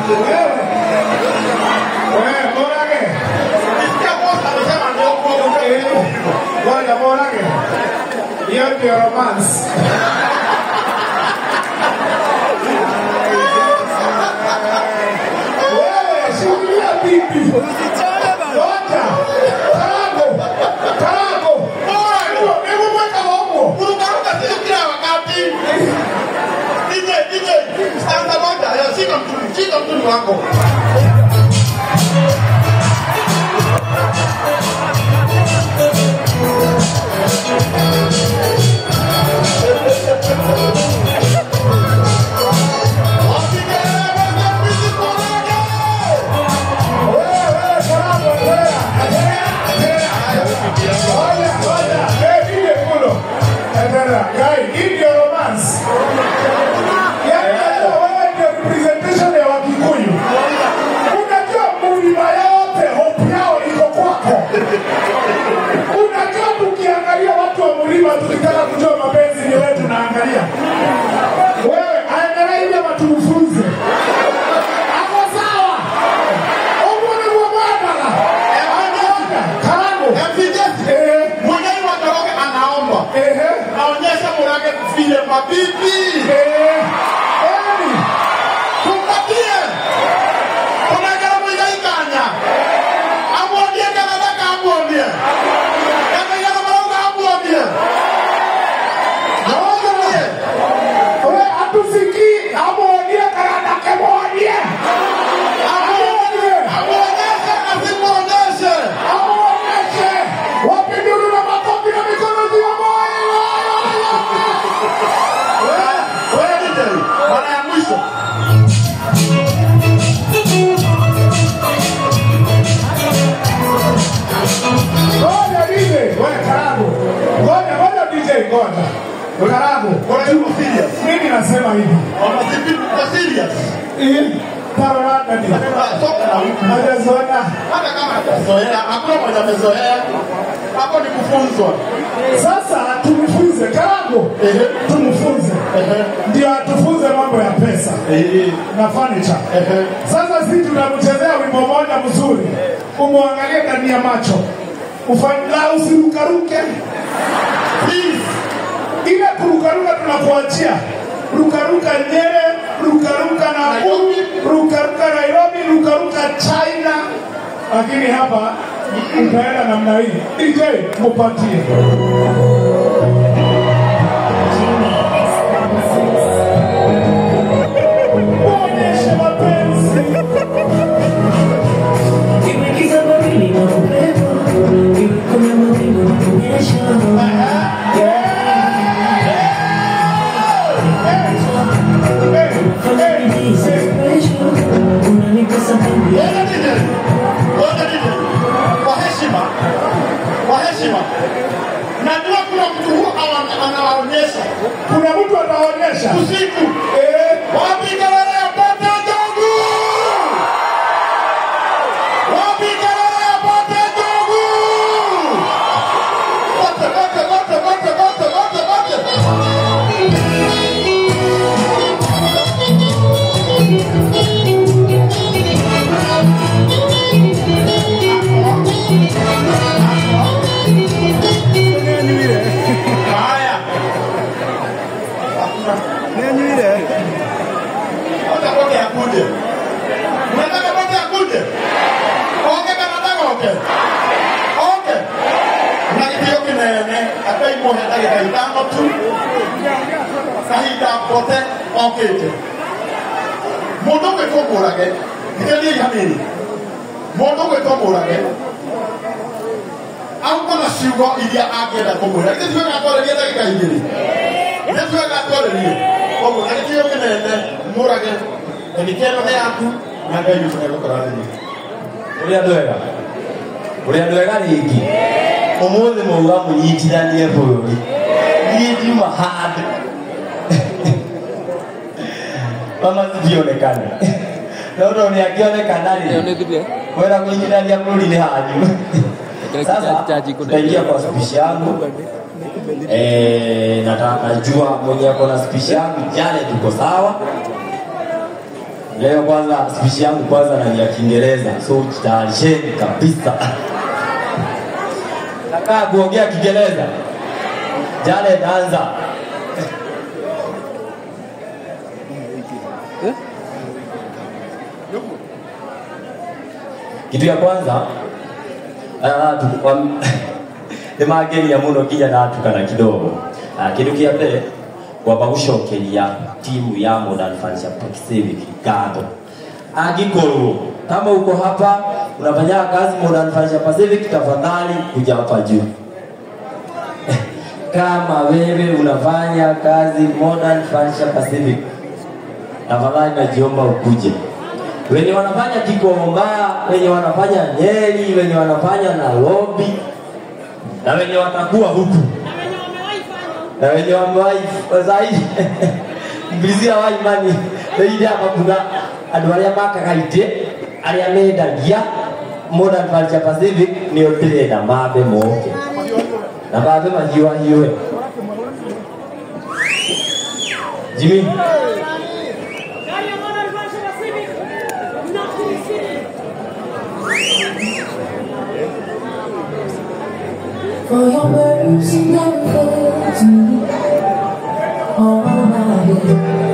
Wewe Morage. Nisikia boss amesema ndio huko. Eh, Ngoja Morage. Hiyo ndio romance. Wewe shikilia bibi. Ngoja. Karago. Karago. Hebu hebu mweka huko. Kurukaruka sio kila wakati. DJ, DJ, stanza moja. Ya, shika mtuni, shika mtuni wako. tukitaka kujua mapenzi ni wewe tunaangalia wewe aendelee hivi ama tumfunze ako sawa umune mwa bwana karamu MCJ, eh mwenyewe wa Njoroge anaomba. eh Aonyesha Murage vile mabibi. eh yani Tumpatie. Unagera Muigai Kanya. Amwambie kana nataka amwambie. Kama yana maronga amwambie. Amwambie. wewe hatusikii amwonye karada kemwonye amwonye Amwonyeshe asimwonyeshe. amwonyeshe wapinduru na makofi na mikono juu ya moyo Wewe, wewe DJ, mara ya mwisho. ngoja DJ wewe karamu ngoja ngoja DJ ngoja karamu Kwa hiyo serious. mimi nasema hivi Wanazipi kwa serious. hii taroranda ni Soka na wiki. hajazoea Hata kama hajazoea, hakuna mwenye amezoea. Hapo ni kufunzwa. sasa tumfunze karamu Ehe. tumfunze Ehe. ndio atufunze mambo ya pesa Ehe. na furniture Ehe. Sasa sisi tunamchezea wimbo moja mzuri, umwangalie ndani ya macho, ufanyila usirukaruke. Please. Ile kurukaruka tunakuachia rukaruka Nyere, rukaruka Nakuru, rukaruka Nairobi, rukaruka China, lakini hapa utaenda namna hii. DJ mupatie muonyeshe mapenzi Imegiza baridi na upepo, iwe kuna mawingu na kunyesha. Fanya bidii si special, unanipa sababu ya Ngoja DJ. Ngoja DJ. Kwa heshima. Kwa heshima. Najua kuna mtu huwa ana- anawaonyesha kuna mtu ataonyesha usiku. eh, Wapi kelele ya pote ndogo? Wapi kelele ya pote ndogo? Pote, pote, pote, pote, pote, pote, pote. Haya. Pote, pote akuje. Unataka pote akuje? Oke kama nataka oke. Oke. Na kipio kinene, hata imo hata itaitano tu. Kahinda pote okite. Mundu gwitwo Murage, thikĩrĩriai hanini. Mundu gwitwo Murage, auga na ciugo iria angĩenda kũmwĩra. Githĩ tiwe gatwarĩrie ndagĩka igĩrĩ? Githĩ tiwe gatwarĩrie? Koguo na gĩtĩo kĩnene Murage, ndenika ĩno nĩ yaku na Ngai witũ nĩegũkũrathimia. Ũrĩa andũ ega ũrĩa andũ ega rĩngĩ ũmũthĩ mauga mũnyitithanie bũrũri niĩ ndiuma handũ mama cithionekane no tondũ nĩ akĩonekana rĩ kwenda kũnyitithania bũrũri nĩ hanyu sasa tutaingia kwa spishi yangu Eh, nataka jua mwenye ako na spishi yangu jale tuko sawa Leo kwanza speech yangu kwanza na ni ya Kiingereza, so jitayarisheni kabisa. Nakaa kuongea Kiingereza. Jared, anza. Kitu ya kwanza ah, tu- wam- nĩ mangenia mũno nginya ndatukana kidogo Ah, kĩndũ kĩa mbere kwamba gũcokeria timu ya Modern Furniture Pacific ngatho angĩkorwo kama uko hapa unafanya kazi Modern Furniture Pacific tafadhali kuja hapa juu kama wewe unafanya kazi Modern Furniture Pacific tafadhali najiomba ukuje wenye wanafanya Kikomba, wenye wanafanya Nyeri, wenye wanafanya Nairobi na wenye watakuwa huku na wenye wamewahi zaidi ngirisia wa imani thĩinĩ ya makuga andũ arĩa makaga itĩ arĩa mendagia Modern Furniture Pacific nĩo ndĩrenda mambe moke na mambe mahiũhahiũhe Jimmy For your mercy never fails me. All my days,